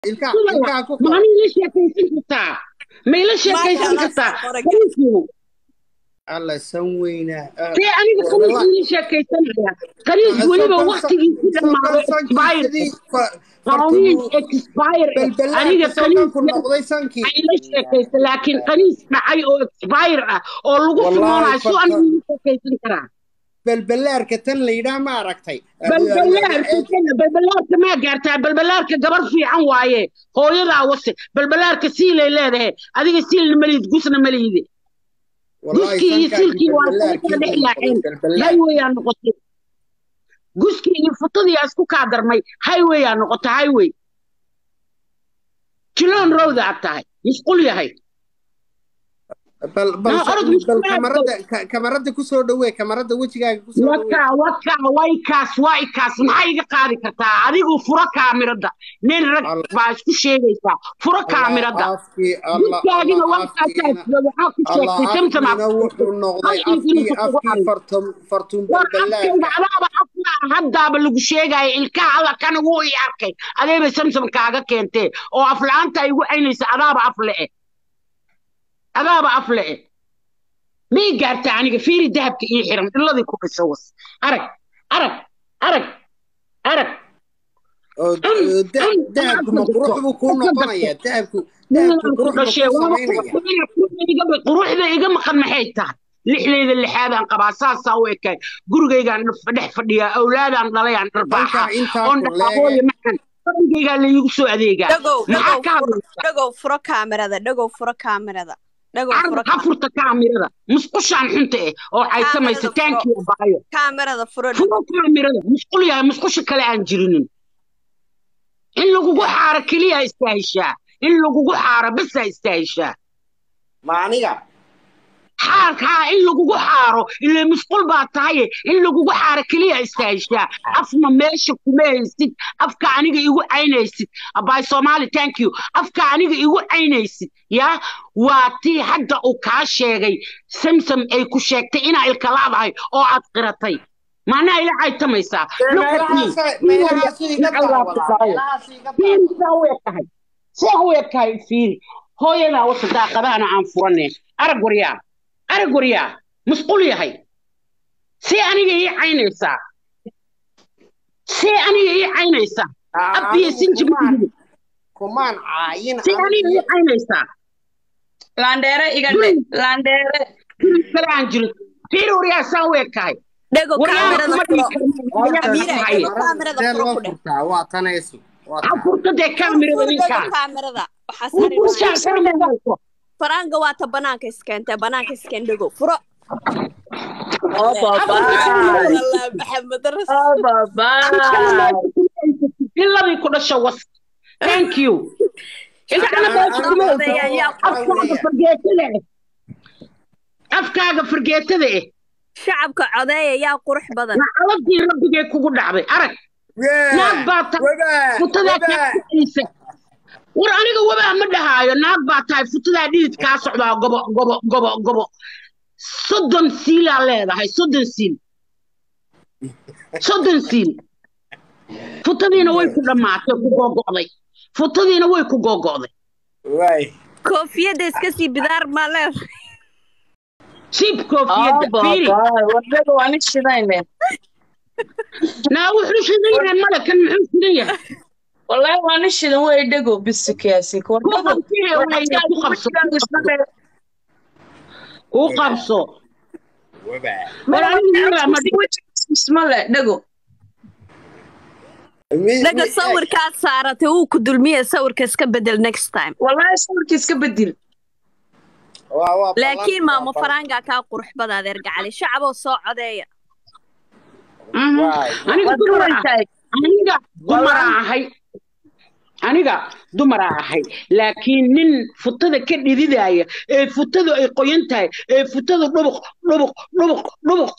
ilkaha Sida ilkaha ku ma aniga ila sheekaysan kartaa ma ila sheekaysan Maasha kartaa Allah, soo Kaniisku, alla san weynaa Ah, see aniga kaniis wallahi. ila sheekaysanaya kaniis Ah, weliba soo waqtigiisi kalsoon- dhammaado soo kalsoon expire sidii fa- qawiin fartumu expire balbalaarka aniga soo kan ku kaniis noqday sankii ay ila sheekaysa laakiin kaniis dhacay oo expire ah oo lagu Wallahi, fimoonayo su farta- aniga ila sheekaysan karaa balbalaarka tan la yidhaah ma aragtay balbalaarka kana balbalaarka maa gaartaa balbalaarka gabar fiican waaye hooyadaa wase balbalaarka siilay leedahay adiga siilna malihid gusna malihide guskii iyo siilkii waa kala dhex yaaceen highway aa noqotay guskii iyo futadii aa isku kaa darmay highway aa noqotay highway jiloon road aad tahay misqul yahay bal bal Ma, orod bal mushkilad kamarada ka- kamarada ku soo dhawee kamarada wejigaaga ku soo dhawee wakaa wakaa waykaas waykaas maxaa iga qaadi kartaa adigu furo kaamirada nin rag Allah. baa isku sheegaysaa furo kaamirada afkii alla Gudkaagina alla wankaasaa afkiina jooga waxaa ku alla sheegtay samsamaa afkiina wuxuu noqday afkii afkii fartum fartum war afkayga balbalaarka adaaba afka haddaaba lagu sheegaya ilkaha alla kana wuu i arkay adeeba samsam kaaga keentee oo afla-aanta ay igu caynaysa adaaba af le'e adaaba af le'e mii gaartaa aniga fiiri dahabka ii xiran dhiladii ku dhisa was arag arag arag arag oo Mm, da- mm, dahabku ma mm, qurux buu kuu mm, noqonayaa dahabku dahabku ninaan ku qurux buu dhashee kuu waaba samaynaya quruxda iga maqan maxay tahay lixdayda lixaadaan qabaa saasaa u ekay gurigaygaan dhex fadhiyaa awlaadaan dhalayaan dharbaaxa halkaa intaa oon ku dhaqaaqooya leege maxan fadhigaygaa laigu soo adeegaa dhagow maxaa dhagow ka furo hadlaysaa dhagow furo kaamirada dhagow furo kaamirada dhagow furo carab ha furta kaamirada musqushaan xunta eh oo caysamaysa Kaamirada furo. taankiya baayo kaamirada furo furo kaamirada musqul yahay musqusha kale aan jirinin in lagugu xaaro keliya istaahishaa in lagugu xaaro basaa istaahishaa ma aniga xaarkaa in lagugu xaaro ilaa musqul baa tahaye in lagugu xaaro keliya istaahishaa afna meesha kuma haysid afka aniga igu caynaysid abaay soomaali thank you afka aniga igu caynaysid yaa waa tii hadda uu kaa sheegay samsam ay ku sheegtay inaa ilka laadahay oo aad qiratay macnaha ila caytamaysaa Look at me. meelahaasu iga daawadaa meelahaasu iga fiiri daawadaa saa u ekahay saa u ekahay fiiri hooyadaa wata daaqadahana aan furanee arag waryaa arag waryaa musqul yahay see aniga ii caynaysaa see aniga ii caynaysaa abbiya sinji kumaan kumaan caayin see aniga ii caynaysaa laandheere iga dhe laandheere fiiri kale aan jirin fiiri waryaa saa u ekahay dhagow waryaa kaamirada kuma furo dhihi karno Amiira, hooyadaa dhagow kaamirada see furo loo ku dheh furtaa waa tanaysu waa ha tan furta dee kaamirada furo dhagow ninkaan kaamirada waxaa saari maayo ushaasanamayso faraanga waa ta banaanka iskeentee banaanka iskeen dhagow furo oo babaay Allah maxamed rasul oo babaay iladii ku dhasha was thank you ilkana meesha kuma hayso afkaaga fargeetada eh afkaaga fargeetada eh shacabka codeeya yaa qurux badan nacaladii rabbigee kugu dhacday arag naag baa tahay futadaa kaa kacaysa war aniga wabaa ma dhahaayo naag baa tahay futadaa dhidid kaa socdaa gobo gobo gobo gobo soddon siilaa leedahay soddon siil soddon siil futadiina way ku dhammaatay ku googo'day futadiina way ku googo'day waay koofiyadda iska sii bidaar maa leedahay siib oo koofiyadda fiiri babaay wadada waa nin shidayne naa wuxuu shidan yahay male kan muxuu shidan yahay wallahi waa nin shidan wey dhego bisikaasi ku qabsee waya ku qabso ku qabso war aniga wabaa ma ismale dhego dhaga sawirkaad saaratay wuu ku dulmiye sawirka iska bedel next time wallahi sawirka iska bedel laakiin maamo faraangaa kaa qurux bada adeer gacali shacaboo soo codeeya aniga dumar ah aniga dumaraa ahay aniga dumaraa ahay laakiin nin futada ka dhididaya ee futadu ay qoyan tahay ee futadu dhubuq dhubuq dhubuq dhubuq